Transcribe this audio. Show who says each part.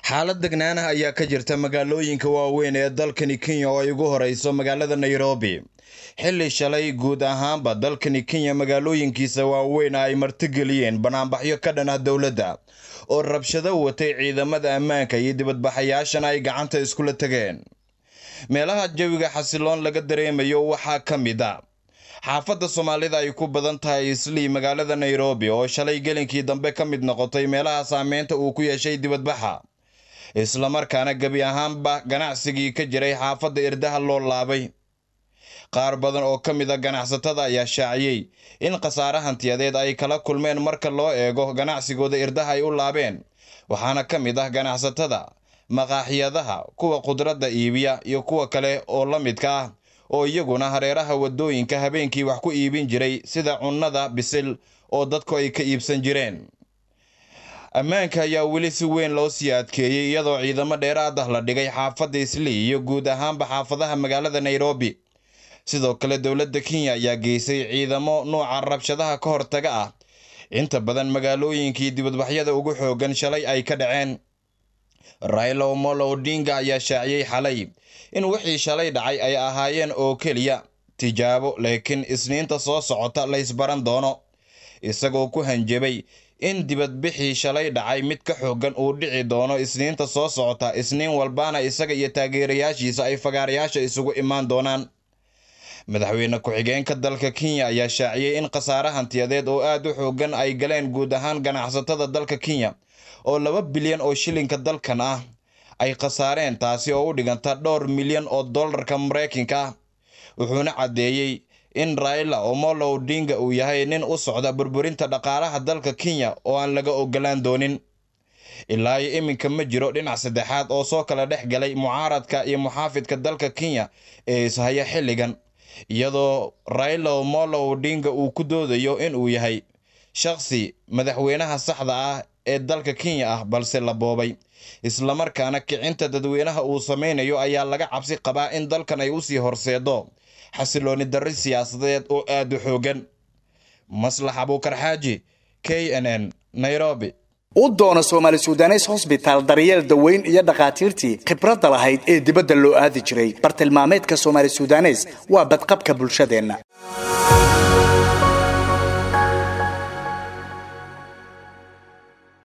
Speaker 1: xaalad degnaanah ayaa ka jirta magaalooyinka waaweyn ee dalkani kenya oo ay ugu horeyso magaalada nairobi xilli shalay guud ahaanba dalkani kenya magaalooyinkiisa waaweyn ay martigeliyeen banaanbaxyo ka dhan ah dowladda oo rabshado watay ciidamada ammaanka iyo dibadbaxayaashana ay gacanta iskula tegeen meelaha jawiga xasiloon laga dareemayo waxaa ka mid a xaafadda soomaalida ay ku badan tahay islii magaalada nairobi oo shalay gelinkii dambe ka mid noqotay meelaha saameynta uu ku yeeshay dibadbaxa islamarkaana gebi ahaanba ganacsigii ka jiray xaafadda irdaha loo laabay qaar badan oo ka mid a ganacsatada ayaa shaaciyey in khasaare hantiyadeed ay kala kulmeen marka loo eego ganacsigooda irdaha ay u laabeen waxaana ka mid ah ganacsatada maqaaxiyadaha kuwa khudradda iibiya iyo kuwa kale oo la midka ah oo iyaguna hareeraha waddooyinka habeenkii wax ku iibin jiray sida cunnada bisil oo dadku ay ka iibsan jireen ammaanka ayaa weli si weyn loo sii adkeeyey iyadoo ciidamo dheeraad ah la dhigay xaafadda islii iyo guud ahaanba xaafadaha magaalada nairobi sidoo kale dowladda kenya ayaa geysay ciidamo nuuca rabshadaha ka hortaga ah inta badan magaalooyinkii dibadbaxyada ugu xoogan shalay ay ka dhaceen raila omolo odinga ayaa shaaciyey xalay in wixii shalay dhacay ay ahaayeen oo keliya tijaabo laakiin isniinta soo socota la ysbaran doono isagoo ku hanjabay in dibadbixii shalay dhacay mid ka xoogan uu dhici doono isniinta soo socota isniin walbaana isaga iyo taageerayaashiisa ay fagaarayaasha isugu imaan doonaan madaxweyne ku-xigeenka dalka kenya ayaa shaaciyey in khasaare hantiyadeed oo aad u xoogan ay galeen guud ahaan ganacsatada dalka kenya oo laba bilyan oo shilinka dalkan ah ay khasaareen taasi oo u dhiganta dhowr milyan oo dollarka maraykanka ah wuxuuna caddeeyey in raila omolo odinga uu yahay nin u socda burburinta dhaqaalaha dalka kenya oo aan laga ogolaan doonin ilaa iyo iminka ma jiro dhinac saddexaad oo soo kala dhex galay mucaaradka iyo muxaafidka dalka kenya ee ishaya xilligan iyadoo raila omolo odinga uu ku doodayo inuu yahay shaqsi madaxweynaha saxda ah ee dalka kenya ah balse la boobay islamarkaana kicinta dadweynaha uu sameynayo ayaa laga cabsi qabaa in dalkan ay usii horseedo xasilooni darri siyaasadeed oo aad u xoogan maslax abuukar xaaji k n n nairobi
Speaker 2: u doono soomaali sudanes hosbitaal daryeel daweyn iyo dhakhaatiirtii khibradda lahayd ee dibadda loo aadi jiray bartilmaameedka soomaali sudanes waa badqabka bulshadeenna